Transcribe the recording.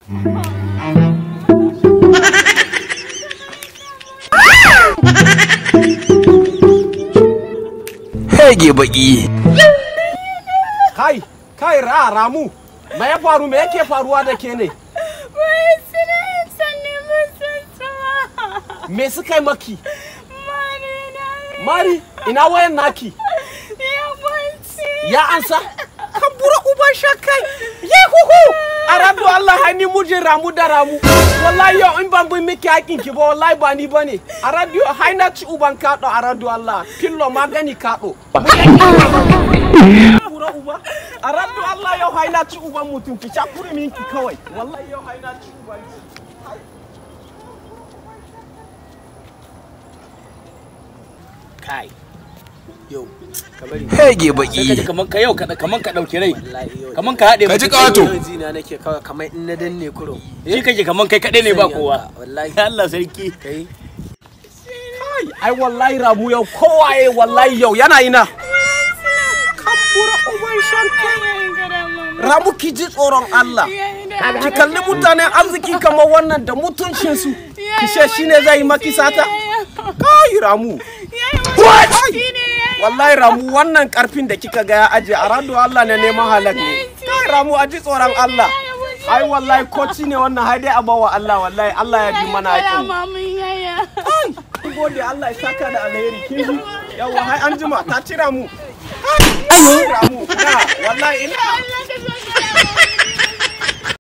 Hege baki. kai kai ra ramu me ya faru me yake faruwa da ke ne Wai suna sanne musun sama. me suka yi maki Mari na mari ina wayan naki ya kwanci. ya ansa kan bura uban shakai ye huhu a radu Allah hani mujin ramu da ramu wallahi yau in ban bin miki hakin ki ba wallahi ba ni bane a radu hai na ci uban kaɗo a radu Allah pillo magani kaɗo bura uba a radu Allah yau hai na ci uban mutum ki cakuri minki kawai wallahi yau hai na ci uban ki kai yau ka bari Hege sai ka ji baki. kaman ka yau ka kaman ka dauki rai Wallahi yau. kaman ka haɗe Ka ji mutum. ƙato. Yau jina nake kawai kamar in na danne kurum. shi kake kaman kai kaɗai ne ba kowa Wallahi. Allah sarki Kai. kai ai wallahi ramu yau kowaye wallahi yau yana ina kan bura uban shakai ramu ki ji tsoron Allah ki kalli mutanen arziki kamar wannan da mutuncinsu ki ce shi ne zai yi maki sata kai ramu wallahi ramu wannan karfin da kika ga ya aje a rado Allah ne neman halak ne kai ramu a ji tsoron Allah ai wallahi koci ne wannan hai dai a bawa Allah wallahi Allah ya bi mana haƙin Kun gode Allah ya saka da alheri kin ji yawa hai an jima ta cira mu kai ramu na wallahi ina